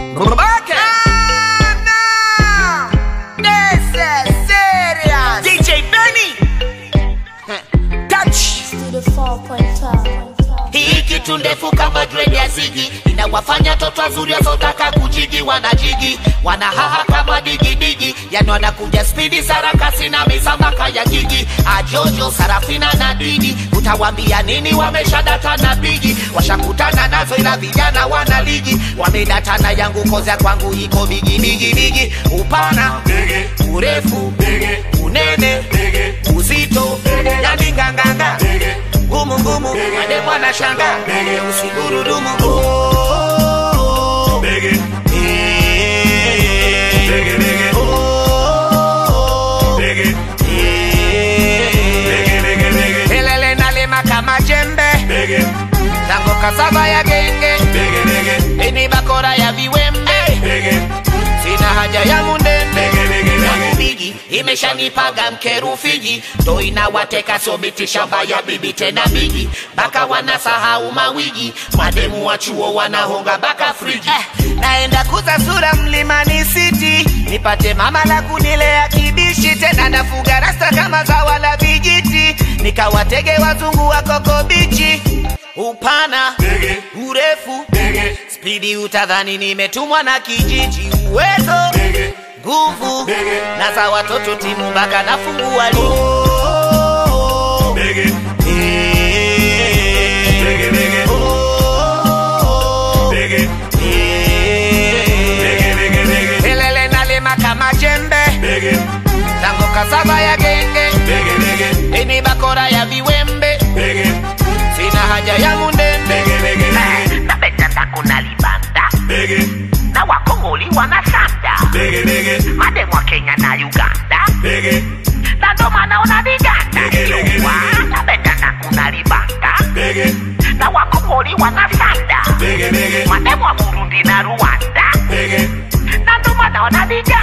Babake. This is serious. DJ Benny. Touch. to the 4.5. Hii kitu ndefu kama dread ya zigi inawafanya toto wazuri wasiotaka kujigi wanajigi wanahaha kama digidigi yani wanakuja spidi sarakasi na misambaka ya gigi ajojo sarafina na didi utawambia nini wameshadata na bigi washakutana nazo ila vijana wana ligi wamedatana yangu kozya kwangu iko bigi bigi bigi upana urefu unene uzito yani nganganga ngumu ngumu ade mwana shanga usigurudumu Oh, eh, oh, eh, Kelele nalima kama jembe. Tango kasava ya genge. Ini bakora ya viwembe. Sina haja ya mundende. yangu bigi imeshanipaga mkerufiji ndo inawateka sobiti shamba ya bibi tena bigi baka wanasahau mawigi mademu wa chuo wanahonga baka friji Eh, naenda kuza sura mlimani city nipate mama la kunilea kibishi tena nafuga rasta kama zawa la vijiti nikawatege wazungu wa koko bichi upana urefu spidi utadhani nimetumwa na kijiji uwezo nguvu na za watoto timu mpaka nafungua ligi Kelele nalima kama jembe tango kasava ya genge ini bakora ya viwembe sina haja ya mundende napenda kuna libanda na wakongoli wanasanda mademu wa kenya na uganda na ndo maana una viganda Jua, napenda kuna libanda na wakongoli wanasanda mademu wa burundi na rwanda na ndo maana una viganda